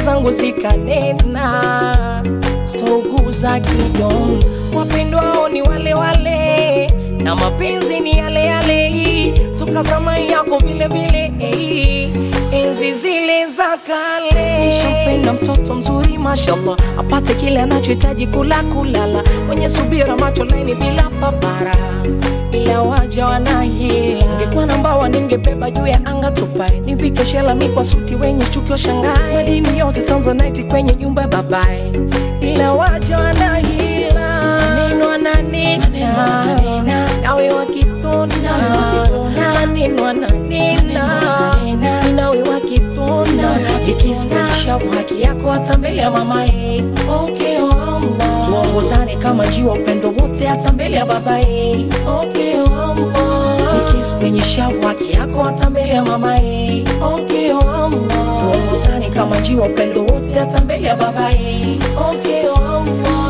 zangu zikanena, sitouguza kidon. Wapendwao ni wale wale na mapenzi ni yale yale, toka zamani yako vile vile eh, enzi zile za kale. Nishampenda mtoto mzuri mashallah, apate kile anachohitaji kula kulala, mwenye subira, macho laini bila papara ila waja wanahila. Ningekuwa na mbawa ningebeba juu ya anga tupae, nivike shela mi kwa suti wenye chuki washangae, madini yote Tanzanite kwenye nyumba ya babae, ila waja wanahila. Maneno ananena nawe wakitona, maneno ananena nawe wakitona, ikisimanisha haki yako hata mbele ya mamae. Okay, oh Allah. Tuongozane kama njiwa upendo wote hata mbele ya babae. Okay, oh Allah. Nikisi kwenye shavu haki yako hata mbele ya mamae. Okay, oh Allah. Tuongozane kama njiwa upendo wote hata mbele ya babae. Okay, oh Allah.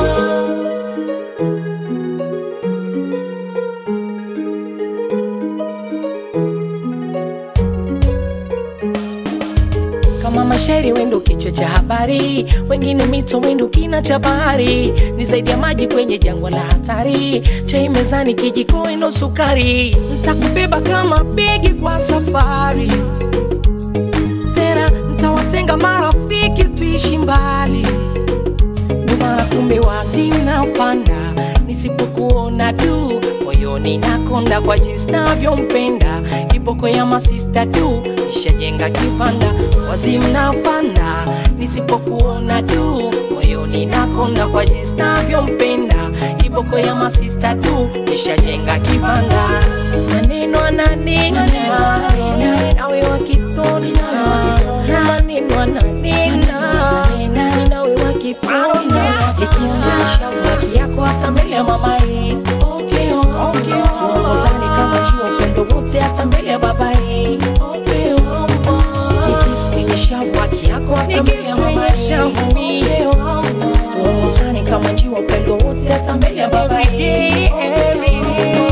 kama mashairi wendo kichwa cha habari, wengine mito wendo kina cha bahari, ni zaidi ya maji kwenye jangwa la hatari, chai mezani kijiko wendo sukari, ntakubeba kama begi kwa safari, tena ntawatenga marafiki tuishi mbali, ndo maana kumbe wazi unapanda nisipokuona du moyoni nakonda kwa jinsi navyompenda kiboko ya masista du ishajenga kipanda wazi mnapanda nisipokuona du moyoni nakonda kwa jinsi navyompenda kiboko ya masista du ishajenga kipanda maneno ananena nawe wakitoni maneno ananena nawe wakitona ikisimanisha haki yako hata mbele ya mamae okay, oh, okay, oh. tuongozane kama jiwa upendo wote hata mbele ya babae okay, oh, oh. ikisimanisha haki yako hata mbele ya mamae okay, oh, oh. tuongozane kama jiwa upendo wote hata mbele ya babae every day.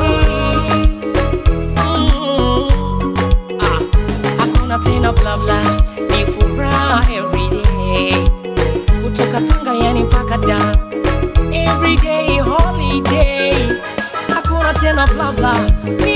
Mm. Ah, hakuna tena bla bla, ni furaha everyday kutoka Tanga yani mpaka da everyday holiday, hakuna tena bla bla, ni